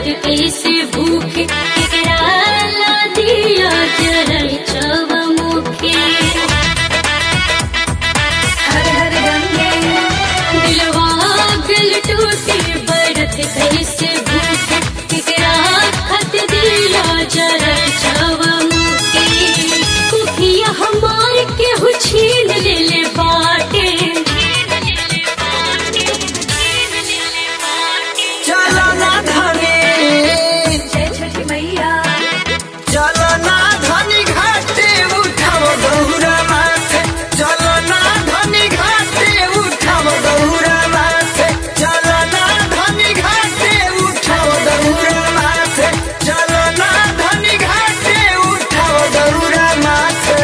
कैसे भूखे एकरा ला दिया जरल चव मुखे हर हर गंगे दिलवा दिल टूटे बढ़त कैसे भूखे एकरा खत दिया जरल चव मुखे कुखिया हमार केहू छीन ले ले बाटे चलो ना धनी जय छठी मैया चलो ना धनी घाटे उठाओ गौरा माथे चलो ना धनी घाटे उठाओ गौरा माथे चलो ना धनी घाटे उठाओ गौरा माथे चलो ना धनी घाटे उठाओ गौरा माथे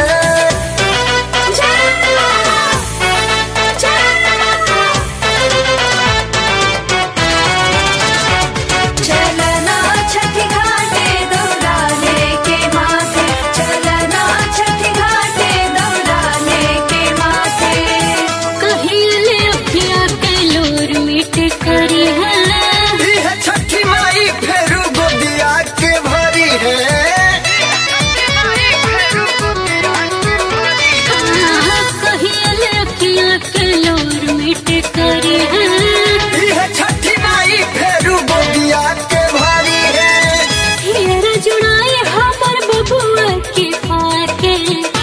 चलना छठी घाटे दौड़ाने के माथे चलना छठी घाटे दौड़ाने के माथे कहिले अखिया के लोर मिट करी है इह छठी माई फेरू गोदिया के भरी है कहिले अखिया के लोर मिट करी है इह छठी माई फेरू गोदिया के भरी है हेर जुड़ाए हमर बबुआ के पाके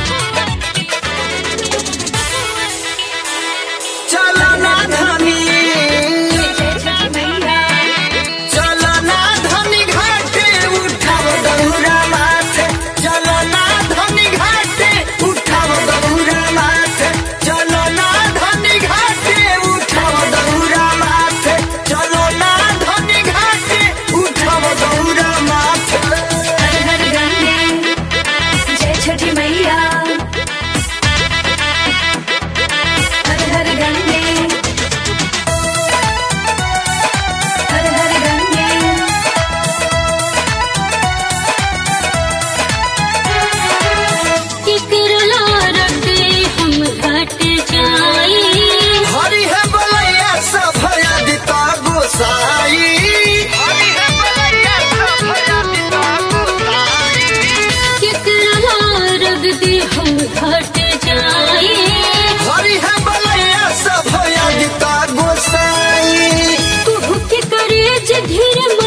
चलो ना धनी जय छठी मैया चलो ना धनी घाटे उठाओ गौरा माथे चलो ना धनी घाटे उठाओ गौरा माथे चलो ना धनी घाटे उठाओ गौरा माथे चलो ना धनी घाटे उठाओ गौरा माथे हर हर गंगे जय छठी मैया हर हर गंगे हर हर गंगे केकरला रटे हम घट जाई हरि है बलैया सभया दिता गोसाई हरि है बलैया सभया दिता गोसाई केकरला रग दे हम घट जाई हरि है बलैया सभया दिता गोसाई तू के करे जे धीर